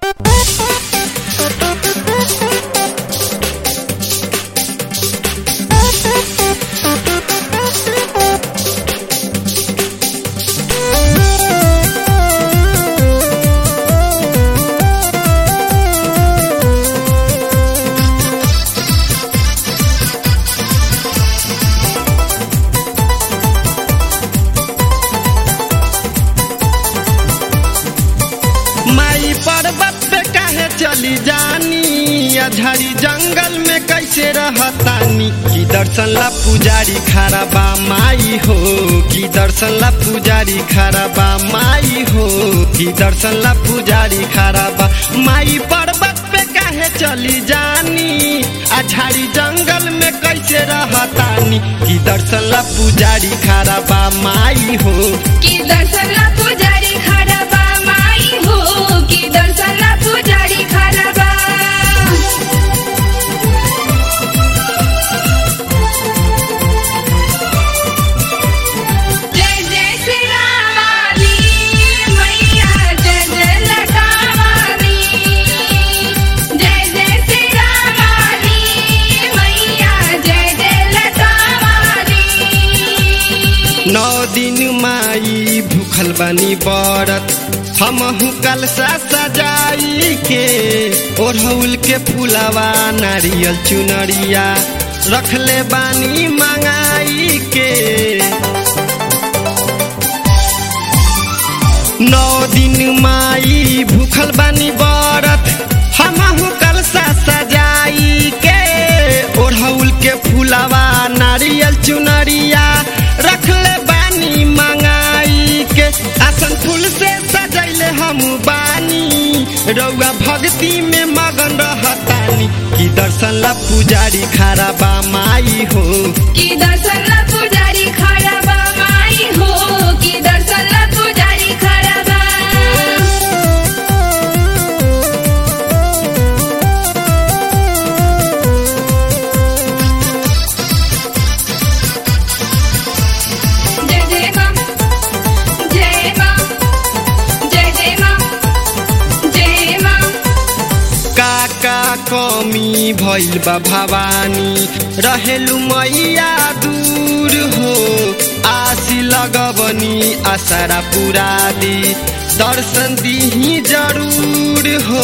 माई पर्वत पे काहे चली जानी अझाड़ी जंगल में कैसे रहतानी की दर्शन ला पुजारी खड़ा बा माई हो की दर्शन ला पुजारी खड़ा बा माई हो की दर्शन ला पुजारी खड़ा बा माई पर्वत पे काहे चली जानी अझाड़ी जंगल में कैसे रहतानी की दर्शन ला पुजारी खड़ा बा माई हो की दर्शनला पुजारी खडा बा माई हो की दर्शनला पुजारी खडा बा जय जय श्री रामाली मैया जय जय लटावाली जय जय श्री रामाली मैया जय जय लटावाली नौ दिन माई भूखल बानी बरत हमहू कलसा सजाई के ओढ़ौल के फुलवा नारियल चुनरिया रखले बानी मंगाई के नौ दिन माई भूखल बानी बरत हमहू कलसा सजाई के ओढ़ौल के फुलवा नारियल चुनरिया रखले बानी मंगाई के आसन फूल से सजैले हम बानी रउआ भक्ति में मगन रहतानी की दर्शन ला पुजारी खड़ा बा माई हो की दर्शनला पुजारी खडा बा माई हो की दर्शनला पुजारी खडा बा जय जय मां जय मां जय जय मां जय मां काका कमी भइल बा भवानी रहेलु मैया दूर हो आशी लगबनी आसारा पुरा दी दर्शन दिही जरूर हो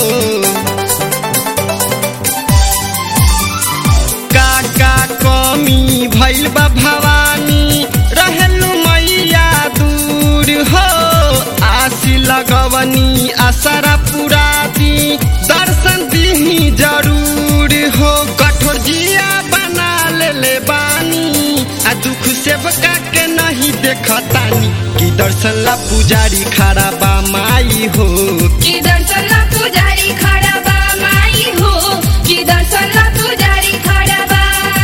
काका कमी भइल बा भवानी रहेलु मैया दूर हो आशी लगवनी आसारा पुरा दी दर्शन दिही जरूर हो कठोर जिया बना लेले बानी आ दुख सेवका के नहीं देखतानी की दर्शन ला पुजारी खड़ा बा माई हो की दर्शनला पुजारी खडा बा माई हो की दर्शनला पुजारी खडा बा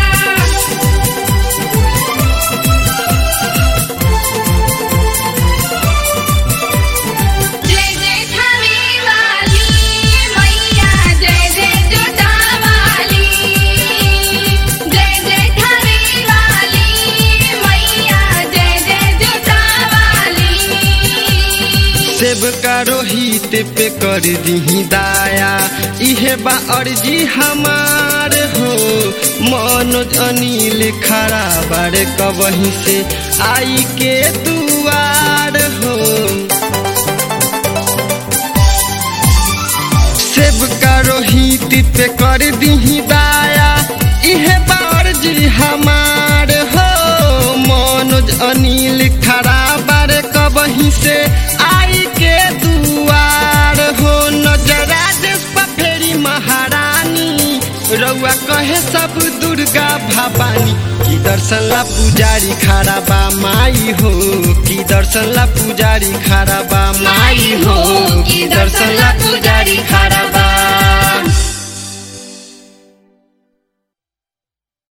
जय जय थावी वाली मैया जय जय जोता वाली जय जय थावी वाली मैया जय जय जोता वाली सेवका रोहित पे कर दीही दाया इहे बा अर्जी हमार हो मनोज अनिल खड़ा बारे कबही से आई के दुआर हो सेवका रोहित पे कर दीही दाया इहे बा अर्जी हमार हो मनोज अनिल खड़ा बारे कबही से आई के दुआर हो नजरा देश पर फेरी महारानी रउआ कहे सब दुर्गा भवानी की दर्शन ला पुजारी खड़ा बा माई हो की दर्शन ला पुजारी खड़ा बा माई हो की दर्शन ला पुजारी खड़ा बा